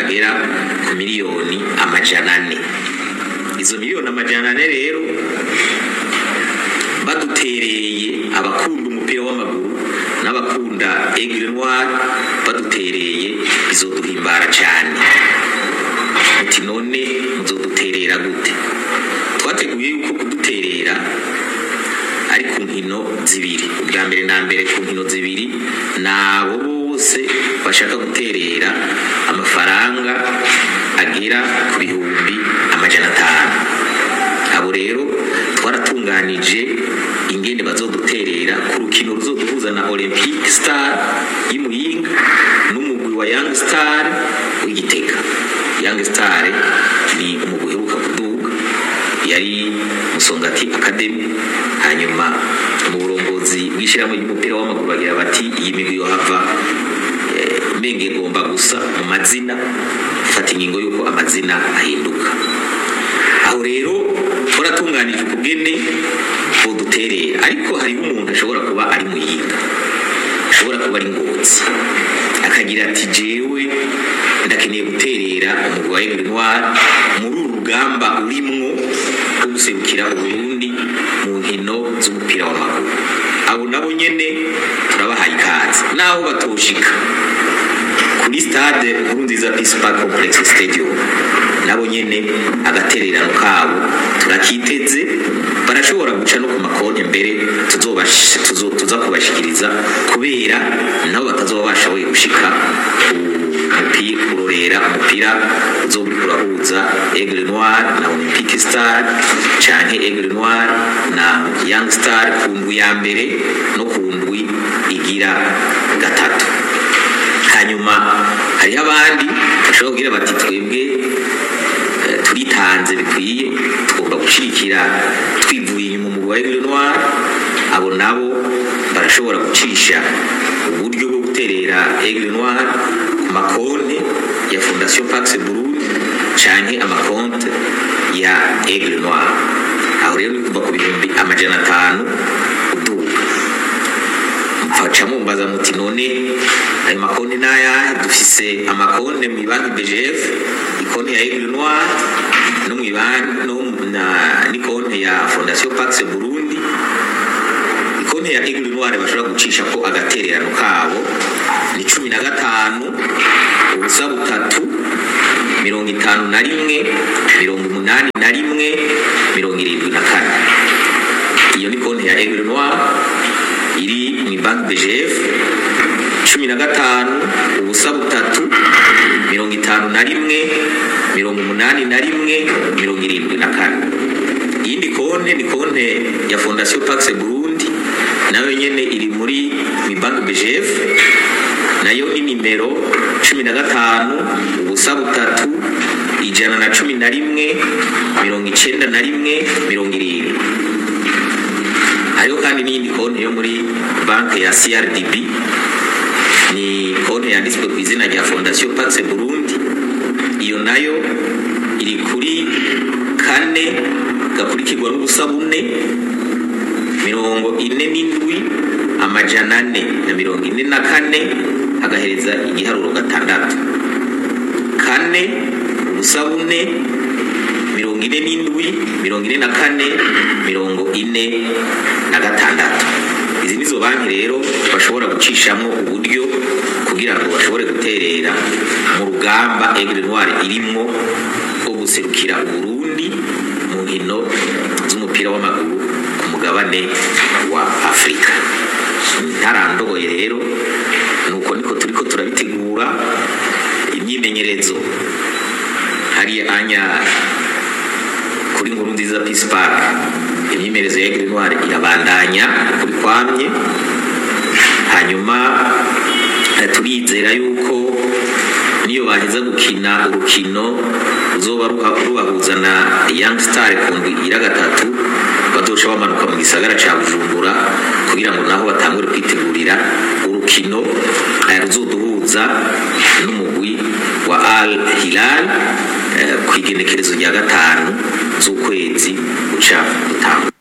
agera ku miliyoni amajana ane izo miliyoni amajana ane rero badutereye abakunda umupira w'amaguru n'abakunda aigle noir badutereye bizoduhimbara cyane muti none muzoduterera gute twateguye yuko kuduterera ari ku nkino zibiri ubwa mbere na mbere ku nkino zibiri ni abo bose bashaka guterera amafaranga agera ku bihumbi amajana atanu abo rero twaratunganije ingene bazoduterera ku rukino ruzoduhuza na olympic star y'imuyinga n'umugwi wa young star w'igitega young star ni umugwi uheruka kuduga yari musongati academy hanyuma mu burongozi bw'ishyirahamwe ry'umupira w'amaguru bagira bati iyi migwi yohava mbenge igomba gusa mu mazina fata ingingo y'uko amazina ahinduka aho rero twaratunganije ukugene buduterera ariko hariho umuntu ashobora kuba ari muyinga ashobora kuba ari ngotsi akagira ati jewe ndakeneye guterera umugwi wa Aigle Noir muri uru rugamba urimwo rwo guserukira uburundi mu nkino z'umupira w'amaguru abo nabo nyene turabahaye ikaze naho batoshika kuri stade nkuru nziza peace park complex stadium nabo nyene agatererano kabo turakiteze barashobora guca no ku makonti mbere tuza kubashikiriza kubera nabo batazoba bashoboye gushika kurorera umupira uzoba uriko urahuza aigle noir na olympic star canke aigle noir na young star ku ndwi ya mbere no ku ndwi igira gatatu hanyuma hariho abandi bashobora kugira bati twebwe turitanze bikwiye tugomba gushirikira twivuye inyuma mu wa Aigle Noir abo nabo barashobora gucisha uburyo bwo guterera Aigle Noir ku makonti ya Fondation Pax Burundi canke amakonti ya Aigle Noir aho rero ni kuva ku bihumbi amajana atanu uduga faca mumbaza muti none ayo makonti n'ayahe dufise amakonti mu banki BGF ikonti ya Aigle Noir no mu banki no na ni konti ya Fondation Pax Burundi ikonti ya Aigle Noir bashobora gucisha ko agatererano kabo ni cumi na gatanu ubusa butatu mirongo itanu na rimwe mirongo umunani na rimwe mirongo irindwi na kane iyo ni konti ya Aigle Noir iri mu banki BGF cumi na gatanu ubusa butatu mirongo itanu na rimwe mirongo umunani na rimwe mirongo irindwi na kane iyindi konte ni konte ya fondasiyo Pax Burundi nayo nyene iri muri mu banki BGF nayo ni nimero cumi na gatanu ubusa butatu ijana na cumi na rimwe mirongo icenda na rimwe mirongo irindwi hariho kandi n'iyindi konti yo muri banki ya CRDB ni konti yanditswe ku izina rya Fondation Pax Burundi iyo nayo iri kuri kane gakurikirwa n'ubusa bune mirongo ine n'indwi amajana ane na mirongo ine na kane agahereza igiharuro gatandatu kane ubusa bune mirongo ine n'indwi mirongo ine na kane mirongo ine na gatandatu izi nizo banki rero bashobora gucishamo uburyo kugira ngo bashobore guterera mu rugamba Aigle Noir irimwo rwo guserukira Burundi mu nkino z'umupira w'amaguru ku mugabane wa Afurika ntarandogoye rero nuko niko turiko turabitegura imyimenyerezo hariya anya kuri nkuru nziza Peace Park imyimenyerezo ya Aigle Noir irabandanya kuri kwamye hanyuma turizera yuko niyo baheza gukina urukino ruzoba rubahuza na Young Star ku ndwi ira gatatu badosha bamanuka mu gisagara ca Bujumbura kugira ngo naho batangure kwitegurira urukino ruzoduhuza n'umugwi wa Al Hilal ku igenekerezo rya gatanu z'ukwezi guca gutanga